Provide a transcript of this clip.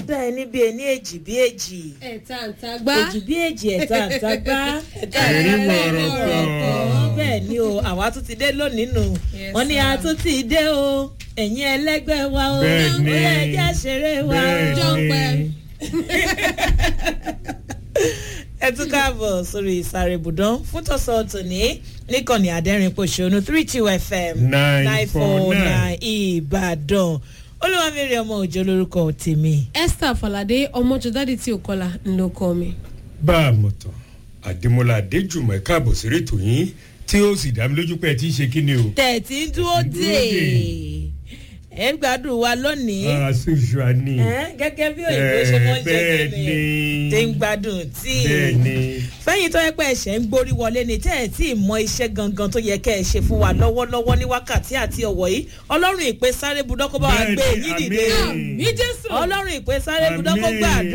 dá ẹni bí ẹni èjì bí èjì ẹ̀ta àǹtagbá èjì bí èjì ẹ̀ta àtàgbá ẹ̀ta Ẹ̀rí àtàgbá wọ̀rọ̀kọ̀. bẹ́ẹ̀ ni o àwa tún ti dé lónìí nù Yes, wọ́n ní a sir. tún ti dé o ẹ̀yin ẹlẹ́gbẹ́ wa o Bẹ́ẹ̀ ni. ó yẹ ẹjẹ́ àṣeré wa o. bẹ́ẹ̀ ni ẹ tún káàbọ̀ sórí ìsàrè ibùdó fún tọ̀sán tòní níkànnì àdẹ́rìn pòṣónú three two fm Nine four nine. ìbàdàn olúwamírí ọmọ òjò lórúkọ tèmi. esther falade ọmọjọdádì tí ò kọlà ló kọ mi. bá a mọ̀ tán àdèmọ́lá adéjùmọ̀ ẹ̀ka àbọ̀ sí ètò yín tí ó sì dá mi lójú pé ẹ ti ń ṣe kí ni o. tẹ̀tí ń dúró dé Dúró dè. ẹ ń gbádùn wa lónìí aṣojú àní. ẹ, gẹ́gẹ́ bí òyìnbó ṣe mọ́ ń ṣe bẹ́ẹ̀ kíni ni. tí ń gbádùn tí bẹ́ẹ̀ ni. fẹ́yìn tó yẹ pé ẹ̀ṣẹ̀ ń gborí wọlé ni tẹ́ ẹ̀ tí ì mọ iṣẹ́ gangan tó yẹ kẹ́ ẹ ṣe fún wa lọ́wọ́lọ́wọ́ ní wákàtí àti ọ̀wọ̀ yìí ọlọ́run ìpè sáré budọ́kọ́ bá wa gbé Bẹ́ẹ̀ ni, yín dìde àmín. mi jésù. ọlọ́run ìpè sáré budọ́kọ́ Àmín. gbàdúrà